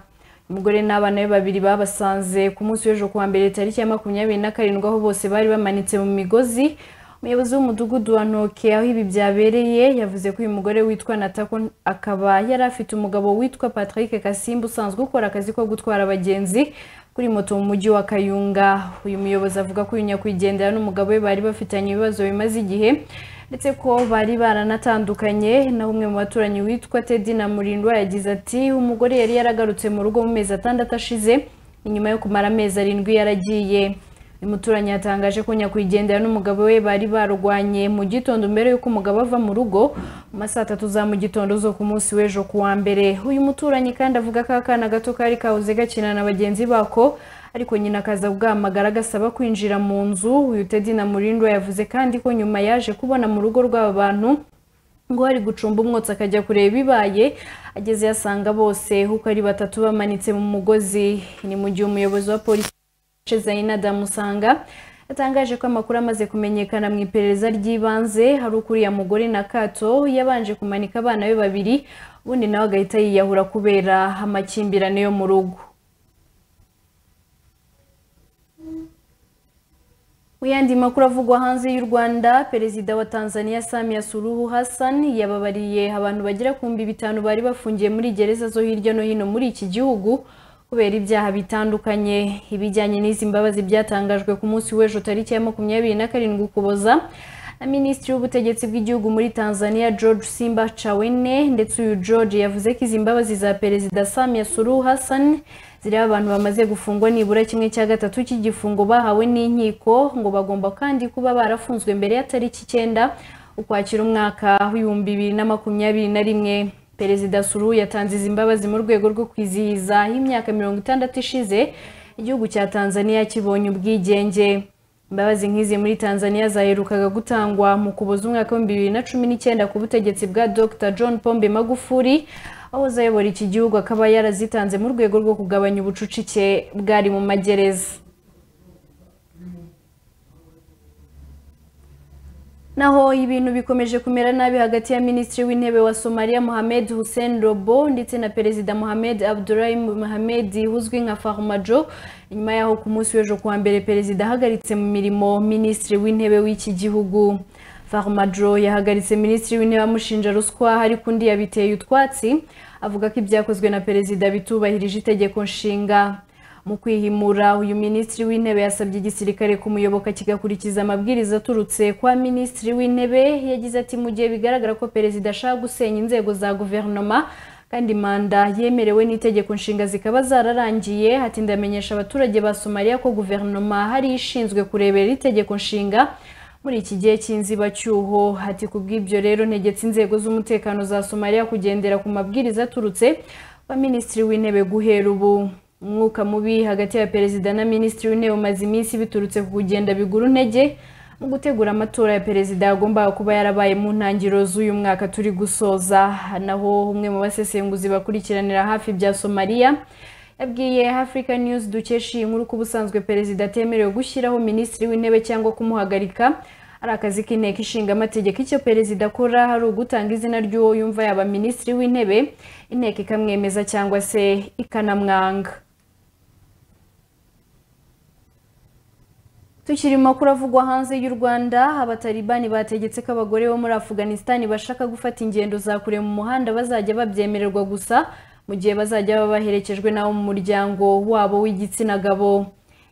umugore n'abana be babiri babasanze ku munsi w'ejo kuwa mbere tariki ya makumyabiri na karindwi aho bose bari bamanitse mu migozi umuyobozi w'umudugudu wa ntoke aho ibi byabereye yavuze ko uyu mugore witwa natako akaba yari afite umugabo witwa patrick kasimba usanzwe ukora akazi ko gutwara abagenzi kuri moto mu mujyi wa kayunga uyu muyobozi avuga ko uyu nyakwigendera n'umugabo we bari bafitanye ibibazo bimaze igihe ndetse ko bari baranatandukanye naho umwe mu baturanyi witwa tedi na murindwa yagize ati umugore yari yaragarutse mu rugo mu mezi atandatu ashize inyuma yo kumara amezi arindwi yaragiye uyu muturanyi yatangaje ko nyakwigendera n'umugabo we bari barwanye mu gitondo mbere y'uko umugabo ava mu rugo mu ma saa tatu za mu gitondo zo ku munsi w'ejo ku wa mbere uyu muturanyi kandi avuga ko akana gato kari kahoze gakina na bagenzi bako ariko nyina akaza bwamagara agasaba kwinjira mu nzu uyu tedi na murindwa yavuze kandi ko nyuma yaje kubona mu rugo rw'aba bantu ngo ari gucumba umwotsi akajya kureba ibibaye ageze yasanga bose uko ari batatu bamanitse mu mugozi ni mu gihe umuyobozi wa polisi Zaina Damusanga yatangaje ko amakuru amaze kumenyekana mu iperereza ry'ibanze hari ukuriya mugore na Kato yabanje kumanika abana be babiri ubundi nawe agahita yiyahura kubera amakimbirane yo mu rugo Mu yandi makuru avugwa hanze y'u Rwanda, Perezida wa Tanzania Samia Suluhu Hassan yababariye abantu bagera ku mbi bitanu bari bafungiye muri gereza zo hirya no hino muri iki gihugu kubera ibyaha bitandukanye. Ibijyanye n'izi mbabazi byatangajwe ku munsi w'ejo tariki ya makumyabiri na karindwi Ukuboza na Minisitiri w'Ubutegetsi bw'Igihugu muri Tanzania George Simba Chawene ndetse uyu George yavuze ko izi mbabazi za Perezida Samia Suluhu Hassan ziriho abantu bamaze gufungwa nibura kimwe cya gatatu cy'igifungo bahawe n'inkiko ngo bagomba kandi kuba barafunzwe mbere ya tariki icyenda ukwakira umwaka w'ibihumbi bibiri na makumyabiri na rimwe perezida suru yatanze izi mbabazi mu rwego rwo kwizihiza imyaka mirongo itandatu ishize igihugu cya tanzania kibonye ubwigenge imbabazi nk'izi muri tanzania zaherukaga gutangwa mu kuboza umwaka w'ibihumbi bibiri na cumi n'icyenda ku butegetsi bwa dr john pombe magufuri aho uzayobora iki gihugu akaba yarazitanze mu rwego rwo kugabanya ubucucike bwari mu magereza naho ibintu bikomeje kumera nabi hagati ya minisitiri w'intebe wa somaliya mohamed hussein robo ndetse na perezida mohamed abdulahi mohamed uzwi nka farmajo nyuma yaho ku munsi w'ejo kuwa mbere perezida ahagaritse mu mirimo minisitiri w'intebe w'iki gihugu farmajo yahagaritse minisitiri w'intebe amushinja ruswa ariko undi yabiteye utwatsi avuga ko ibyakozwe na perezida bitubahirije itegeko nshinga mu kwihimura uyu minisitiri w'intebe yasabye igisirikare kumuyoboka kigakurikiza amabwiriza aturutse kwa minisitiri w'intebe yagize ati mu gihe bigaragara ko perezida ashaka gusenya inzego za guverinoma kandi manda yemerewe n'itegeko nshinga zikaba zararangiye ati ndamenyesha abaturage ba somaliya ko guverinoma hari ishinzwe kurebera itegeko nshinga muri iki gihe cy'inzibacyuho ati ku bw'ibyo rero ntegetse inzego z'umutekano za somaliya kugendera ku mabwiriza aturutse wa minisitiri w'intebe guhera ubu umwuka mubi hagati ya perezida na minisitiri w'intebe umaze iminsi biturutse ku kugenda bigura intege mu gutegura amatora ya perezida yagombaga kuba yarabaye mu ntangiriro z'uyu mwaka turi gusoza naho umwe mu basesenguzi bakurikiranira hafi bya somaliya yabwiye Africa News dukesha iyi nkuru ko ubusanzwe perezida atemerewe gushyiraho minisitiri w'intebe cyangwa kumuhagarika ari akazi k'inteko ishinga amategeko icyo perezida akora hari ugutanga izina ry'uwo yumva yaba minisitiri w'intebe inteko ikamwemeza cyangwa se ikanamwanga tukiri mu makuru avugwa hanze y'u rwanda abataribani bategetse ko abagore bo muri afghanistan bashaka gufata ingendo za kure mu muhanda bazajya babyemererwa gusa mu gihe bazajya baba baherekejwe n'abo mu muryango wabo w'igitsina gabo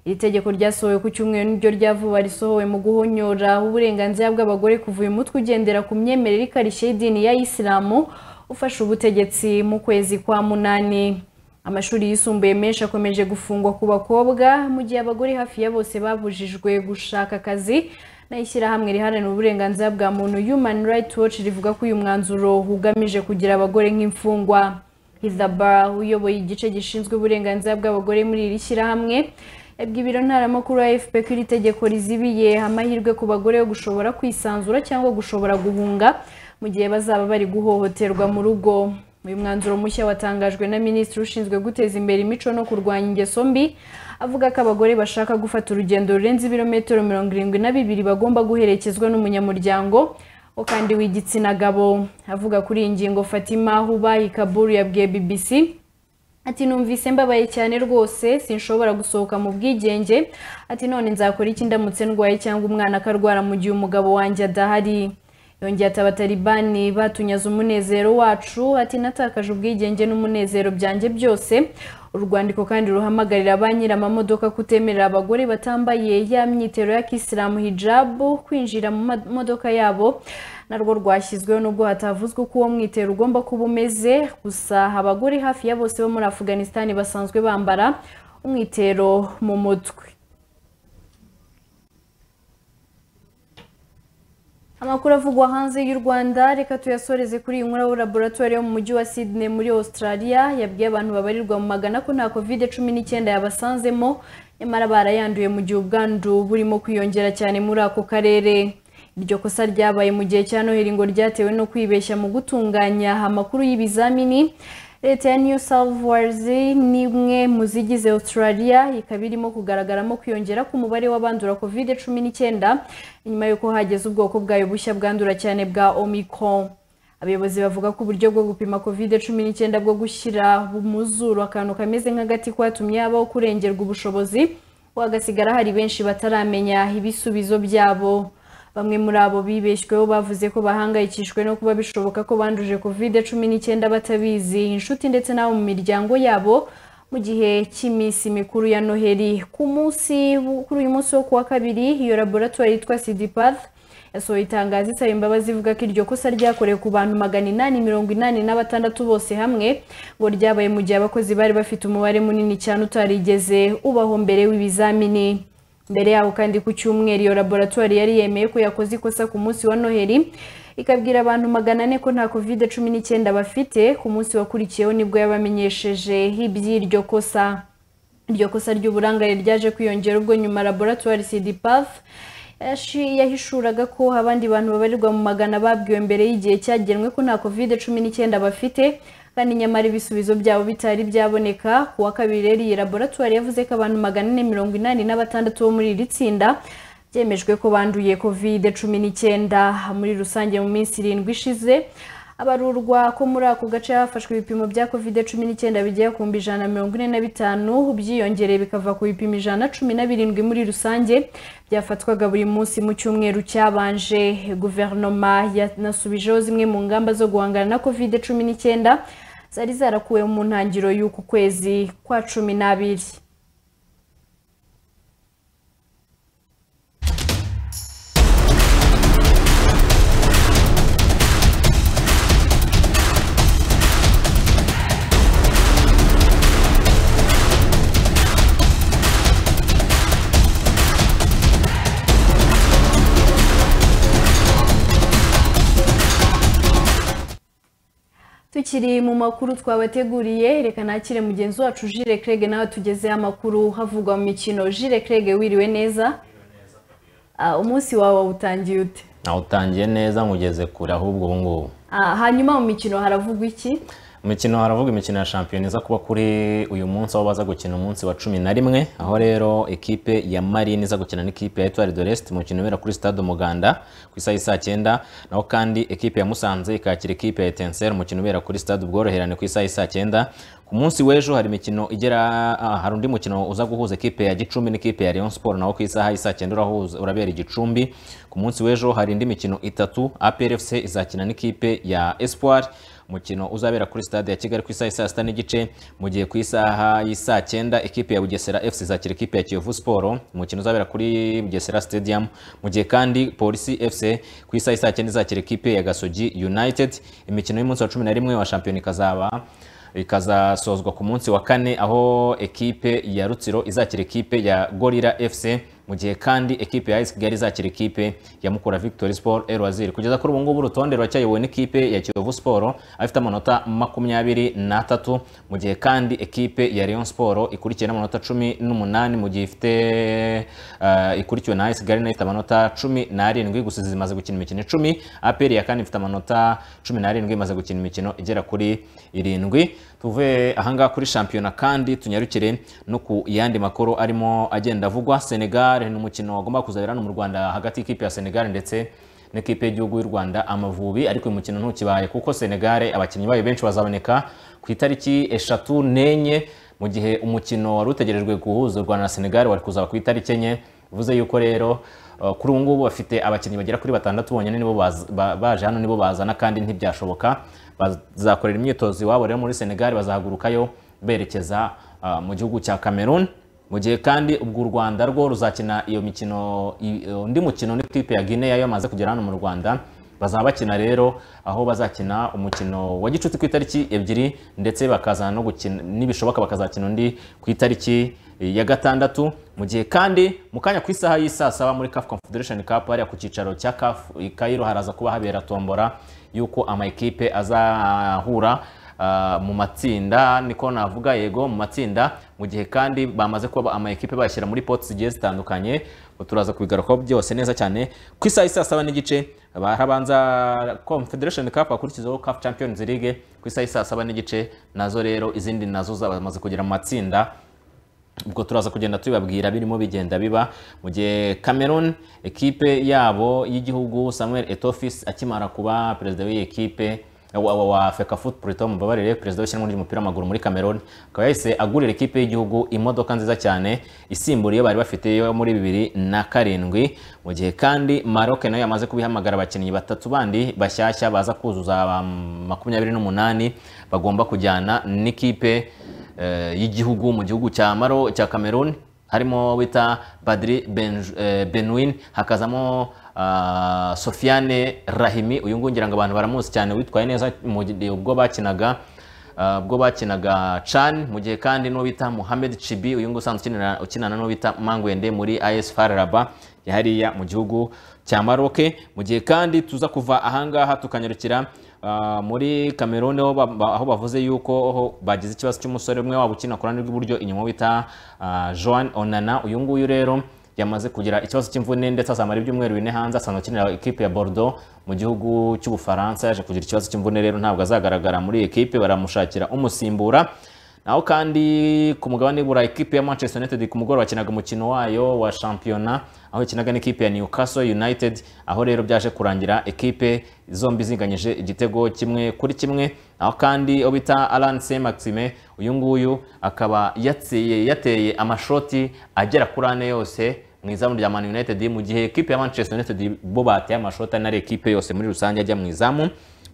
iri tegeko ryasohowe ku cyumweru niryo rya vuba risohowe mu guhonyora uburenganzira bw'abagore kuva uyu mutwe ugendera ku myemerere ikarishye y'idini ya isilamu ufashe ubutegetsi mu kwezi kwa munani amashuri yisumbuye menshi akomeje gufungwa ku bakobwa mu gihe abagore hafi ya bose babujijwe gushaka akazi naho ishyirahamwe riharanira uburenganzira bwa muntu human rights watch rivuga ko uyu mwanzuro ugamije kugira abagore nk'imfungwa hizabara uyoboye igice gishinzwe uburenganzira bw'abagore muri iri shyirahamwe yabwiye ibiro ntaramakuru ya fpr ko iri tegeko rizibiye amahirwe ku bagore yo gushobora kwisanzura cyangwa gushobora guhunga mu gihe bazaba bari guhohoterwa mu rugo uyu mwanzuro mushya watangajwe na minisitiri ushinzwe guteza imbere imico no kurwanya ingeso mbi avuga ko abagore bashaka gufata urugendo rurenze ibirometero mirongo irindwi na bibiri bagomba guherekezwa n'umunyamuryango wo kandi w'igitsina gabo avuga kuri iyi ngingo fatima hubayi kaburu yabwiye bbc ati numvise mbabaye cyane rwose sinshobora gusohoka mu bwigenge ati none nzakora iki ndamutse ndwaye cyangwa umwana akarwara mu gihe umugabo wanjye adahari yongeye ati abataribani batunyaze umunezero wacu ati natakaje ubwigenge n'umunezero byanjye byose urwandiko kandi ruhamagarira ba nyir'amamodoka kutemerera abagore batambaye ya myitero ya kisilamu hijabu kwinjira mu modoka yabo narwo rwashyizweho nubwo hatavuzwe uko uwo mwitero ugomba kuba umeze gusa abagore hafi ya bose bo muri afuganisitani basanzwe bambara umwitero mu mutwe amakuru avugwa hanze y'u rwanda reka tuyasoreze kuri iyi nkuru laboratoire yo mu mujyi wa sydney muri australia yabwiye abantu babarirwa mu magana ko nta covid cumi n'icyenda yabasanzemo nyamara barayanduye mu gihe ubwandu burimo kwiyongera cyane muri ako karere iryo kosa ryabaye mu gihe cya noheli ngo ryatewe no kwibeshya mu gutunganya amakuru y'ibizamini leta ya new south wales ni imwe mu zigize australia ikaba irimo kugaragaramo kwiyongera k'umubare w'abandura covid cumi n'icyenda nyuma y'uko hageze ubwoko bwayo bushya bwandura cyane bwa omicron abayobozi bavuga ko uburyo bwo gupima covid cumi n'icyenda bwo gushyira mu zuru akantu kameze nk'agati kwatumye habaho kurengerwa ubushobozi hagasigara hari benshi bataramenya ibisubizo byabo bamwe muri abo bibeshyweho bavuze ko bahangayikishijwe no kuba bishoboka ko banduje covid cumi n'icyenda batabizi inshuti ndetse n'abo mu miryango yabo mu gihe cy'iminsi mikuru ya noheli ku munsi kuri uyu munsi wo kuwa kabiri iyo laboratoire yitwa sidipath yasohoye itangazo isaba imbabazi ivuga ko iryo kosa ryakorewe ku bantu magana inani mirongo inani na batandatu bose hamwe ngo ryabaye mu gihe abakozi bari bafite umubare munini cyane utarigeze ubaho mbere w'ibizamini mbere yaho kandi ku cyumweru iyo laboratoire yari yemeye ko yakoze ikosa ku munsi wa noheli ikabwira abantu magana ane ko nta covid cumi n'icyenda bafite ku munsi wakurikiyeho nibwo yabamenyesheje iby'iryo kosa iryo kosa ry'uburangare ryaje kwiyongera ubwo nyuma laboratoire cdpaf yahishuraga ko abandi bantu babarirwa mu magana babwiwe mbere y'igihe cyagenwe ko nta covid cumi n'icyenda bafite kandi nyamara ibisubizo byabo bitari byaboneka ku wa kabiri rero iyi laboratwari yavuze ko abantu magana ane mirongo inani na batandatu bo muri iri tsinda byemejwe ko banduye covid cumi n'icyenda muri rusange mu minsi irindwi ishize abarurwa ko muri ako gace hafashwe ibipimo bya covid cumi n'icyenda bigera ku mbi ijana na mirongo ine na bitanu byiyongereye bikava ku bipimo ijana na cumi na birindwi muri rusange byafatwaga buri munsi mu cyumweru cyabanje guverinoma yanasubijeho zimwe mu ngamba zo guhangana na covid cumi n'icyenda zari zarakuwe mu ntangiriro y'uku kwezi kwa cumi n'abiri tukiri mu makuru twabateguriye reka nakire mugenzi wacu jire Craig nawe tugezeho amakuru havugwa mu mikino jire Craig wiriwe neza umunsi wawe utangiye ute utangiye neza ngugeze kure ahubwo ubu ngubu hanyuma mu mikino haravugwa iki umukino haravuga imikino ya shampiyona iza kuba kuri uyu munsi aho baza gukina umunsi wa cumi na rimwe aho rero ekipe ya marine iza gukina n'ikipe ya etuwari de resite umukino ubera kuri stade umuganda ku isaha y'i saa cyenda naho kandi ekipe ya musanze ikakira ekipe ya etenseri umukino ubera kuri stade ubworoherane ku isaha y'i saa cyenda ku munsi w'ejo hari imikino igera ah, hari undi mukino uza guhuza ekipe ya gicumbi n'ikipe ya Rayon Sport nawo ku isaha y'isaa cyenda urahuza- urabera i gicumbi ku munsi w'ejo hari indi mikino itatu APRFC izakina n'ikipe ya Espoir umukino uzabera kuri stade ya kigali ku isaha y'i saa sita n'igice mu gihe ku isaha y'i saa cyenda ikipe ya bugesera fc izakira ikipe ya kiyovu siporo umukino uzabera kuri bugesera stadium mu gihe kandi polisi fc ku isaha y'i saa cyenda izakira ikipe ya gasogi united imikino y'umunsi wa cumi na rimwe wa shampiyona ikazaba ikazasozwa ku munsi wa kane aho ekipe ya rutsiro izakira ekipe ya gorira fc mu gihe kandi ekipe ya AS kigali izakira ekipe ya mukura victory sport erwaziri kugeza kuri ubu ngubu urutonde ruracyayobowe n'ikipe ya kiyovu sport afite amanota makumyabiri n'atatu mu gihe kandi ekipe ya rayon sport ikurikiye n'amanota cumi n'umunani mu gihe ifite eh, ikurikiwe na AS kigali nayo ifite amanota cumi n'arindwi gusa zimaze gukina imikino icumi aperi ya kane ifite amanota cumi n'arindwi imaze gukina imikino igera kuri irindwi tuve ahangaha kuri shampiyona kandi tunyarukire no ku yandi makuru arimo agenda avugwa senegal ni umukino wagomba kuzabera hano mu rwanda hagati y'ikipe ya senegal ndetse n'ikipe y'igihugu y'u rwanda amavubi ariko uyu mukino ntukibaye kuko senegal abakinnyi bayo benshi bazaboneka ku itariki eshatu n'enye mu gihe umukino wari utegerejwe guhuza u rwanda na senegal wari kuzaba ku itariki enye bivuze yuko rero Uh, kuri ubu ngubu bafite abakinnyi bagera kuri batandatu bonyine nibo baz- ba- baje hano nibo bazana kandi ntibyashoboka bazakorera imyitozo iwabo rero muri senegal bazahagurukayo berekeza uh, mu gihugu cya cameroon mu gihe kandi ubwo u rwanda rwo ruzakina iyo mikino i- undi mukino n'ikipe ya guinea yo yamaze kugera hano mu rwanda bazaba bakina rero aho bazakina umukino wa gicuti ku itariki ebyiri ndetse bakazana no gukina nibishoboka bakazakina undi ku itariki ya gatandatu mu gihe kandi mu kanya ku isaha y'i saa saba muri CAF Confederation Cup hariya ku cyicaro cya CAF i Cairo haraza kuba habera tombora y'uko amakipe azahura ah, mu matsinda niko navuga yego mu matsinda mu gihe kandi bamaze kuba amakipe bashyira muri poti zigiye zitandukanye ubu turaza kubigarukaho byose neza cyane ku isaha y'i saa saba n'igice harabanza confederation cup hakurikizaho CAF champions league ku isaha y'i saa saba n'igice nazo rero izindi nazo zamaze kugera mu matsinda ubwo turaza kugenda tubibabwira birimo bigenda biba mu gihe cameroon ekipe yabo y'igihugu samuel etofis akimara kuba perezida w'iyi ekipe wa, wa, wa feka footprito mubabarire perezida w'ishyirahamwe ry'umupira w'amaguru muri cameroon akaba yahise agurira ekipe y'igihugu imodoka nziza cyane isimbura iyo bari bafite yo muri bibiri na karindwi mu gihe kandi maroc nayo yamaze kubihamagara abakinnyi batatu bandi bashyashya baza kuzuza ba makumyabiri n'umunani bagomba kujyana n'ikipe eh, y'igihugu mu gihugu cya maro cya cameroon harimo wita badri Benj- eh, benwin hakazamo ah, sofiane rahimi uyu nguyu ngira ngo abantu baramuzi cyane witwaye neza mu gihe ubwo bakinaga ah, ubwo bakinaga chan mu gihe kandi n'uwo bita muhamed chibi uyu nguyu usanzwe ukinana- ukinana n'uwo bita mangwende muri as fararaba ya hariya mu gihugu cya maroke mu gihe kandi tuza kuva ahangaha tukanyarukira Ah, muri Cameroon aho ba- ba- aho bavuze yuko ho- bagize ikibazo cy'umusore umwe waba ukina ku ruhande rw'iburyo inyuma bita ah, Joan Onana uyu nguyu rero yamaze kugira ikibazo cy'imvune ndetse azamara ibyumweru bine hanze asanzwe akinira ekipe ya Bordeaux mu gihugu cy'Ubufaransa yaje kugira ikibazo cy'imvune rero ntabwo azagaragara muri iyi ekipe baramushakira umusimbura naho kandi ku mugabane w'ibura ekipe ya manchester united ku mugoroba bakinaga umukino wayo wa shampiyona aho ikinaga n'ikipe ya newcastle united aho rero byaje kurangira ekipe zombi zinganyije igitego kimwe kuri kimwe aho kandi aho bita alan se maxime uyu nguyu akaba yatseye- yateye amashoti agera kuri ane yose mu izamu rya man united mu gihe ekipe ya manchester united bo bateye amashoti ane ari ekipe yose muri rusange ajya mu izamu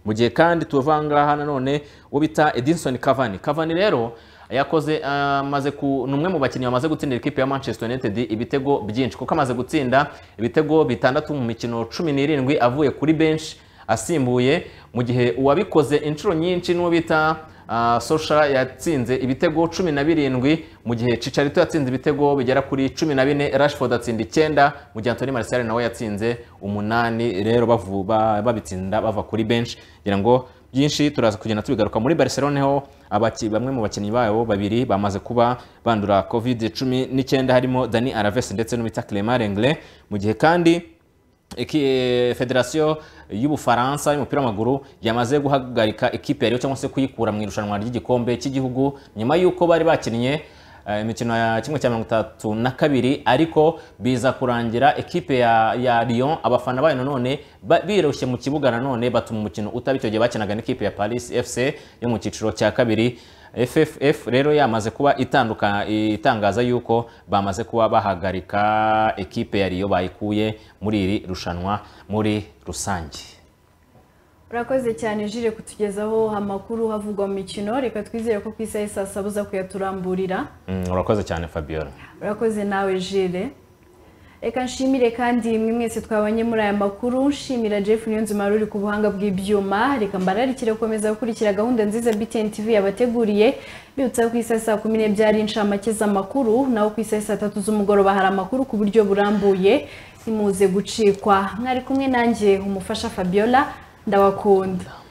mu gihe kandi tuva ngaha nanone uwo bita Edinson Cavani Cavani rero yakoze amaze ku ni umwe mu bakinnyi bamaze gutsindira ikipe ya Manchester United ibitego byinshi kuko amaze gutsinda ibitego bitandatu mu mikino cumi n'irindwi avuye kuri bench asimbuye mu gihe uwabikoze inshuro nyinshi n'uwo bita Uh, Solskjaer yatsinze ibitego cumi na birindwi mu gihe Chicharito yatsinze ibitego bigera kuri cumi na bine Rashford atsinda icyenda mu gihe Anthony Martial nawe yatsinze umunani rero bavu- ba- babitsinda bava kuri bench ngira ngo byinshi turaza kugenda tubigaruka muri Barcelona ho abaki- bamwe mu bakinnyi babo babiri bamaze kuba bandura covid cumi n'icyenda harimo Dani Alves ndetse n'ubita Clement Lenglet mu gihe kandi Iki- federasiyo y'ubufaransa y'umupira w'amaguru yamaze guhagarika ikipe yariyo cyangwa se kuyikura mu irushanwa ry'igikombe cy'igihugu nyuma y'uko bari bakinnye eh, imikino ya kimwe cya mirongo itatu na kabiri ariko biza kurangira ekipe ya, ya Lyon abafana bayo nanone ba- birushye mu kibuga nanone batuma umukino utaba icyo gihe bakinaga n'ikipe ya Paris FC yo mu cyiciro cya kabiri FFF rero yamaze kuba itanduka itangaza yuko bamaze kuba bahagarika ekipe ya Lyon bayikuye muri iri rushanwa muri rusange urakoze cyane jire kutugezaho amakuru havugwa mu mikino reka twizere ko ku isaha saa saba uza kuyaturamburira Mm, urakoze cyane Fabiola urakoze nawe jire reka nshimire kandi mwe mwese twabanye muri aya makuru nshimira jeff niyonzima ruri ku buhanga bw'ibyuma reka mbararikire gukomeza gukurikira gahunda nziza btn tv yabateguriye bibutsa ku isaha saa kumi n'ebyiri ari inshamake z'amakuru naho ku isaha saa tatu z'umugoroba hari amakuru ku buryo burambuye ntimuze gucikwa mwari kumwe nanjye umufasha fabiola ndabakunda